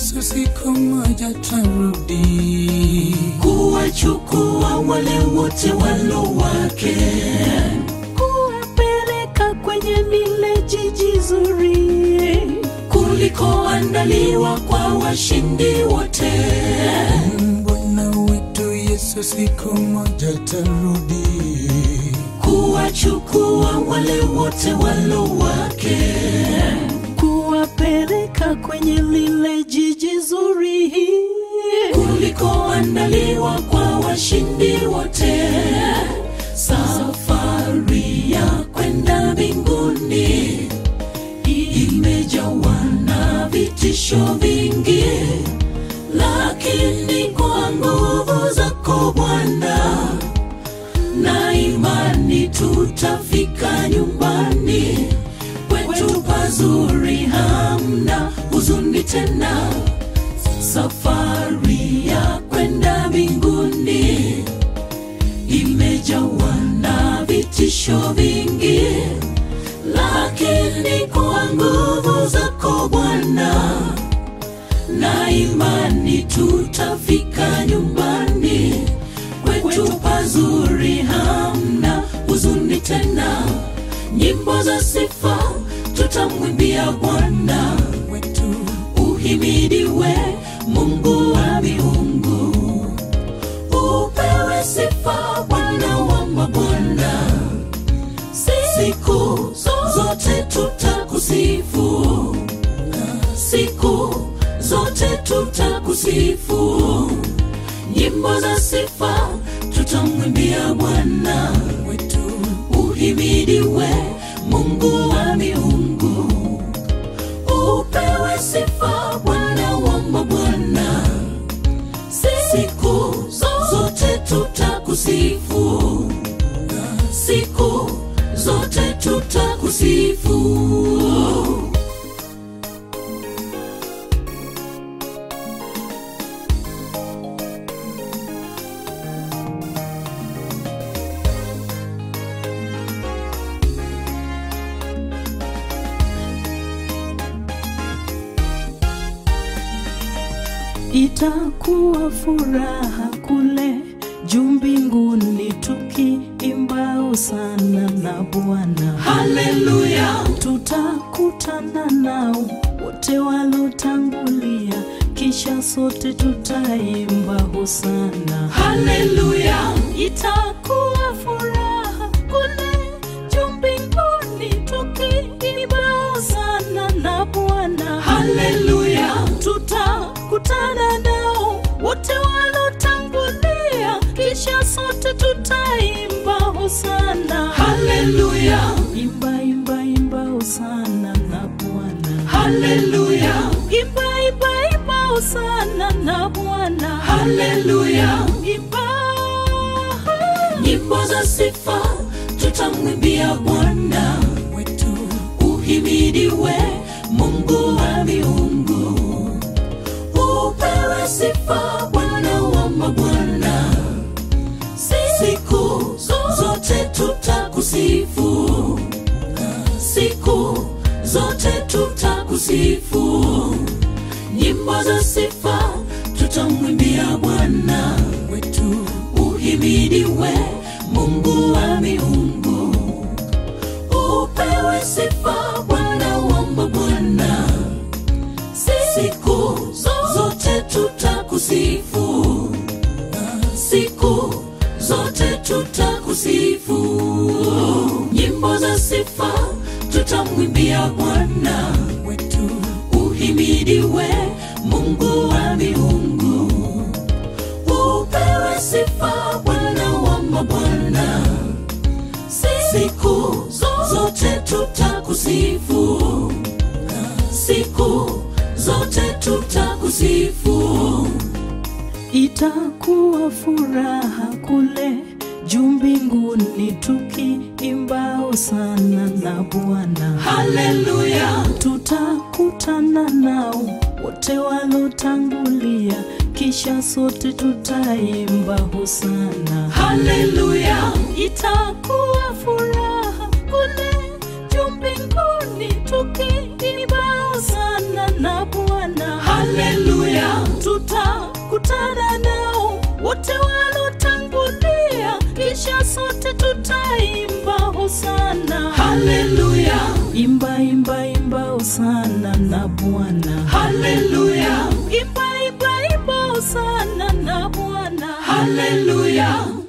Yesu siku moja tarudi kuwachukua wale wote walo wake kuwapeleka kwenye lile jiji zuri kulikoandaliwa kwa washindi wote Bwana wetu Yesu siku moja tarudi kuwachukua wale wote walo wake kuwapeleka kwenye lile jiji zuri kulikoandaliwa kwa washindi wote safari ya kwenda mbinguni imejawa na vitisho vingi lakini kwa nguvu zako bwana na imani tutafika nyumbani kwetu pazuri hamna huzuni tena safari ya kwenda mbinguni imejawa na vitisho vingi lakini kwa nguvu zako bwana na imani tutafika nyumbani kwetu pazuri hamna huzuni tena nyimbo za sifa tutamwimbia bwana wetu uhimidiwe mungu wa miungu upewe sifa bwana wa mabwana siku zote tutakusifu siku zote tutakusifu nyimbo za sifa tutamwimbia bwana wetu uhimidiwe mungu wa miungu upewe sifa bwana wa mabwana siku zote tutakusifu siku zote tutakusifu itakuwa furaha kule juu mbinguni tukiimbao sana na bwana haleluya tutakutana nao wote walotangulia kisha sote tutaimba hosana haleluya itakuwa furaha kule juu mbinguni tukiimba hosana na bwana haleluya tutakutana nao wote walotangulia kisha sote tutaimba hosana haleluya imba imba imba hosana na bwana haleluya imba imba imba hosana na bwana haleluya imba nyimbo za sifa tutamwimbia bwana wetu uhimidiwe mungu wa miungu upewe sifa bwana wa mabwana siku zote tutakusifu siku zote tutakusifu nyimbo za sifa tutamwimbia bwana wetu uhimidiwe mungu wa miungu upewe sifa bwana wa mabwana siku zote tutakusifu siku zote tutakusifu nyimbo za sifa tutamwimbia bwana wetu uhimidiwe mungu wa miungu upewe sifa bwana wa mabwana siku zote tutakusifu siku zote tutakusifu itakuwa furaha kule juu mbinguni tukiimbao sana na bwana haleluya tutakutana nao wote walotangulia kisha sote tutaimba hosana haleluya itakuwa furaha kule juu mbinguni tukiimbao sana na bwana haleluya na Bwana. haleluya Imba, imba, imba, hosana na Bwana. haleluya